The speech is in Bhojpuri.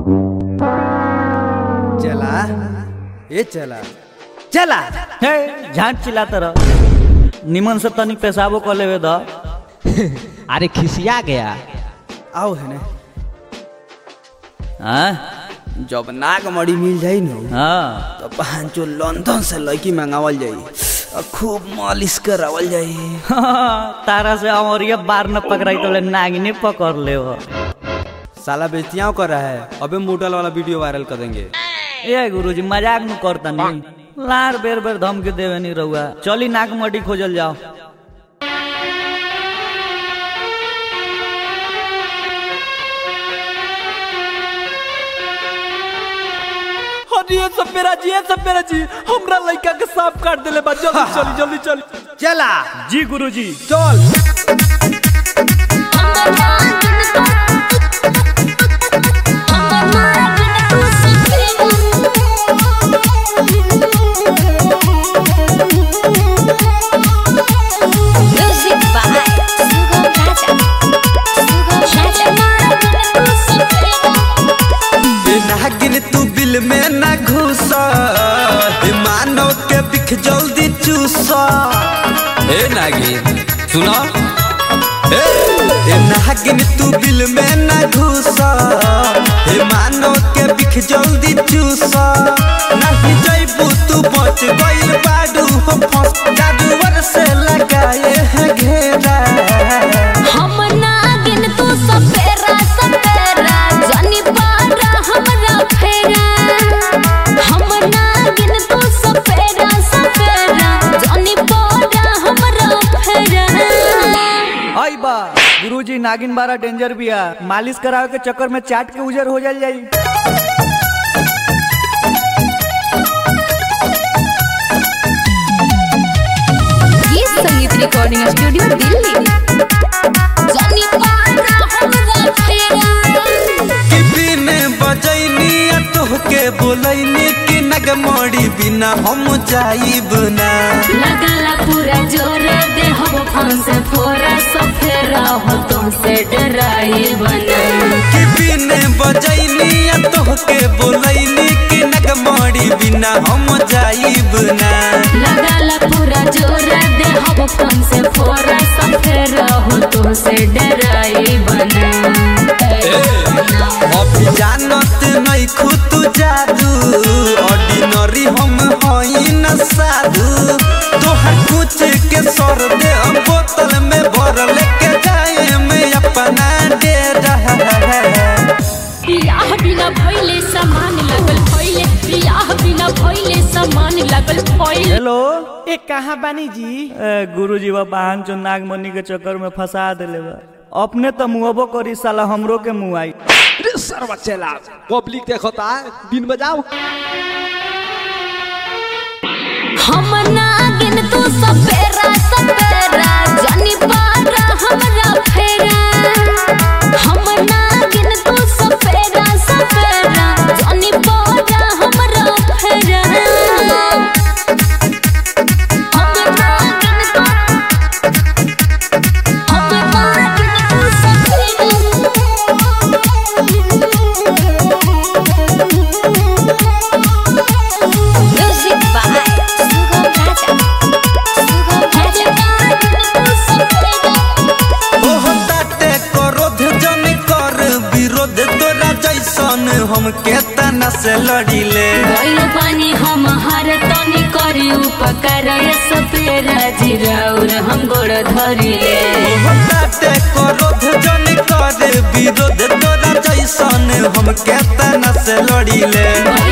चला ए चला चला हे झांट चिल्ला तर निमन से तनिक पेशाबो कर लेवे द अरे खिसिया गया आओ है ना हाँ जब नाग मड़ी मिल जाई न हाँ तो पांचो लंदन से लड़की मंगावल जाई और खूब मालिश करावल जाई तारा से अमरिया बार न पकड़ाई तो ले नागिने पकड़ ले वो साला बेचियाओ कर रहा है अबे मोटल वाला वीडियो वायरल कर देंगे ए गुरुजी मजाक न करता नहीं लार बेर बेर धमकी देवे नहीं रहुआ चली नाक मटी खोजल जाओ अरे ये सब मेरा जी ये सब मेरा जी हमरा लड़का के सांप काट देले बा जल्दी चली जल्दी चली चला जी गुरुजी चल Music by Sugam Raja. Sugam Raja. नागिन तू बिल में न घुस मानो के बिख जल्दी चूस ए नागिन सुनो ए ए नागिन तू बिल में न घुस हे मानो के बिख जल्दी चूस नहीं जइबू तू बच गइल बाडू हो फंस जादूवर से लगाए है घेरा हम नागिन तू सपेरा सपेरा जानी पारा हमरा फेरा हम नागिन तू सपेरा सपेरा जानी पारा हमरा फेरा आई बा गुरुजी नागिन बारा डेंजर बिया मालिश करावे के चक्कर में चाट के उजर हो जाल जाई ये संगीत रिकॉर्डिंग स्टूडियो दिल्ली जानी पारा हमरा फेरा कि बिन बजैनी आ तोहके बोलैनी कि नगमोड़ी बिना हम जाइब ना लगला पूरा जोर दे हम फंस फोरा सफेरा हो तुमसे डराई बना कि बिन बजैनी आ तोहके बोलैनी कि नगमोड़ी बिना हम जाइब ना लगला पूरा जोर दे हम फंस फोरा सफेरा हो तुमसे डराई बना अभी जानत नहीं खुद जादू ऑर्डिनरी हम हई न साधु तोहर कुछ के सर दे हम बोतल में भर लेके जाए में अपना डेरा बियाह बिना भइले सामान लगल भइले बियाह बिना भइले सामान लगल भइले हेलो ए कहाँ बानी जी ए, गुरुजी बा बहन चो नागमणि के चक्कर में फंसा देले बा अपने तो मुहबो करी साला हमरो के मुँह आई अरे सरवा चला पब्लिक देखता है दिन बजाओ हम नागिन तू सपेरा सपेरा जानी पारा हमरा फेरा हम नागिन तू सपेरा सपेरा जानी पारा हमरा फेरा हम नागिन तू हम नागिन तू सपेरा Music by Sugam Raja. Sugam Raja. ओह ताटे क्रोध जन कर विरोध तोरा जैसन हम के तना से लड़िले गइल बानी हम हर तनी करी उपकार सपेरा जिराउर हम गोड़ धरिले ओह ताटे क्रोध जन कर विरोध तोरा जैसन हम के तना से लड़िले